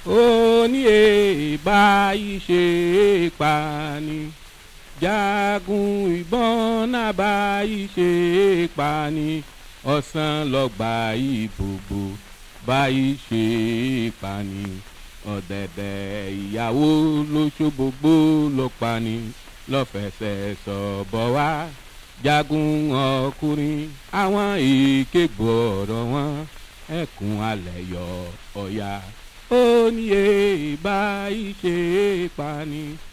ó ní èèbá ìṣe pani jagun ìbọn náà bá ìṣe pani ọ̀sán lọ́gbà ìbòbò bá ìṣe pani ọ̀dẹ̀dẹ̀ ìyàwó lóṣogbogbò ló pani lọ́fẹsẹ̀ sọ̀bọ̀ wá jagun ọkùnrin àwọn èké gbọ́dọ̀ wọn ẹkùn alẹ̀ yọ ọ̀ya ó ní èèbá ìṣe pani